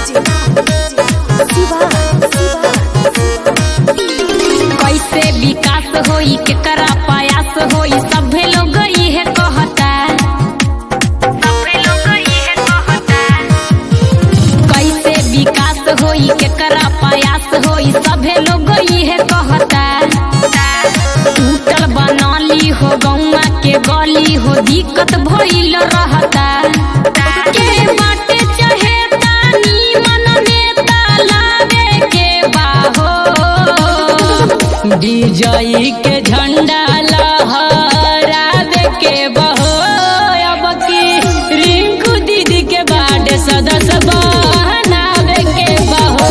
कैसे विकास होई केकरा प्रयास होई सभे लोग इहे कहता सभे लोग इहे कहता कैसे विकास होई केकरा प्रयास होई सभे लोग इहे कहता टूटल बनाली हो गौवा के गली हो दिक्कत भइल रहता के बाटे चाहे तानी मन नेता लावे के बाहो डीजई के झंडा लहरावे के बहो अब की रिंकू दीदी के बाटे सदस्य बनावे के बहो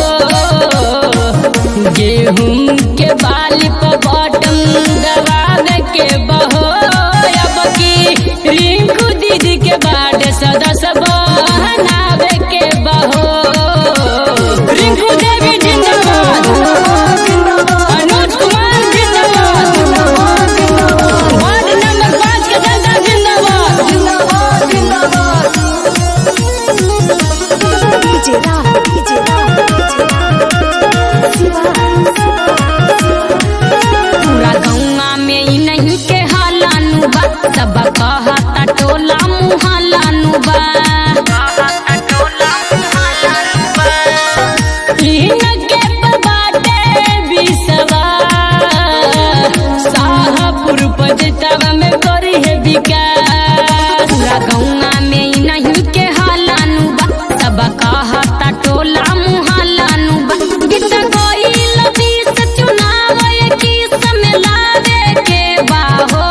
गेहूं के बाली पर बटन दबावे के बहो अब की रिंकू दीदी के बाटे सदस्य बनावे के बहो रिंकू देवी जिंदाबाद अनुज कुमार जिंदाबाद वार्ड नंबर पाँच के जनता जिंदाबाद पूरा गौवा में ई नहीं के हालानु बा सब कहता टोला मुहालानु बा इनके पर बाटे बिसवा शाहपुर पजतवा में करी है विकास पूरा गौवा में ई नहीं के हालानु बा सब कहता टोला मुहालानु बा गीत गइल बीस चुनाव की समलावे के बाहो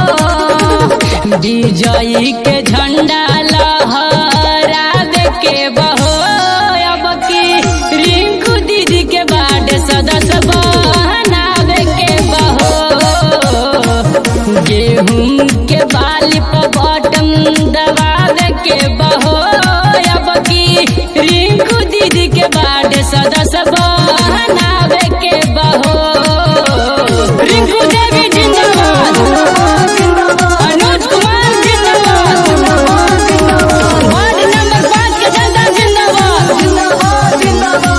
विजयी के झंडा लहरावे के बहो अब की रिंकू दीदी के बाद सदस्य बनावे के बहो गेहूं के बाली पर बटन दबावे के बहो अब की रिंकू दीदी के बाद सदस्य बनावे के बहो रिंकू देवी जिंदाबाद अनुज कुमार जिंदाबाद वार्ड नंबर पाँच के जनता जिंदाबाद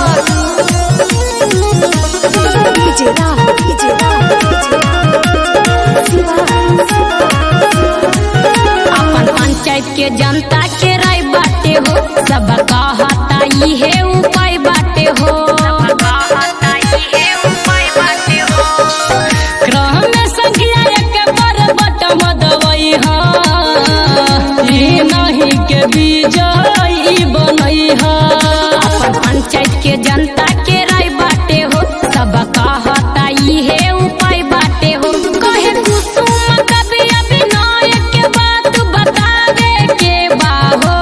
अपन पंचायत के जनता के राय बाटे हो सब कहता इहे उपाय बाटे हो ग्रह में संख्या एक पर बटम दवई हा ई नहीं के विजयी बनई हा अपन पंचायत के जनता के राय बाटे हो सब कहता इहे उपाय बाटे हो कहे कुसुम कवि अभिनय के बात बतावे के बाहो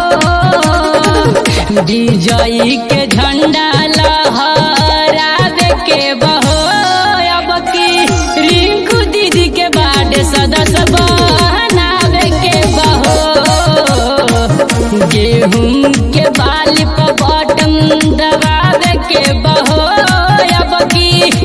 विजयी के झंडा लहरावे के बहो अब की रिंकू दीदी के बाद सदस्य बनावे के बहो गेहूं के बाली पर बटन दबावे के बहो अब की